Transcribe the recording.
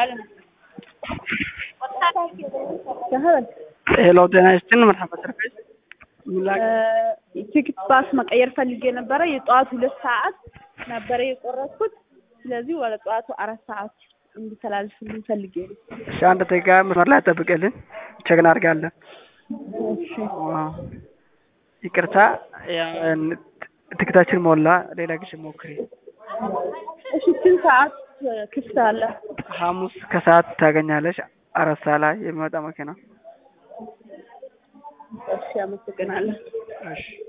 ሄሎ ጤና ይስጥልን መርሐባ ሰርቪስ ቲኬት ባስ መቀየር ፈልጌ ነበረ። የጠዋቱ ሁለት ሰዓት ነበረ የቆረጥኩት። ስለዚህ ወደ ጠዋቱ አራት ሰዓት እንዲተላልፍልኝ ፈልጌ ነው። እሺ አንድ ደቂቃ መስመር ላይ ጠብቅልን፣ ቼክ እናድርጋለን። እሺ ዋው ይቅርታ፣ ያው ትኬታችን ሞላ። ሌላ ጊዜ ሞክሪ። እሺ ስንት ሰዓት ክፍት አለ? ሐሙስ ከሰዓት ታገኛለሽ። አራት ሰዓት ላይ የሚመጣ መኪና። እሺ አመሰግናለሁ። እሺ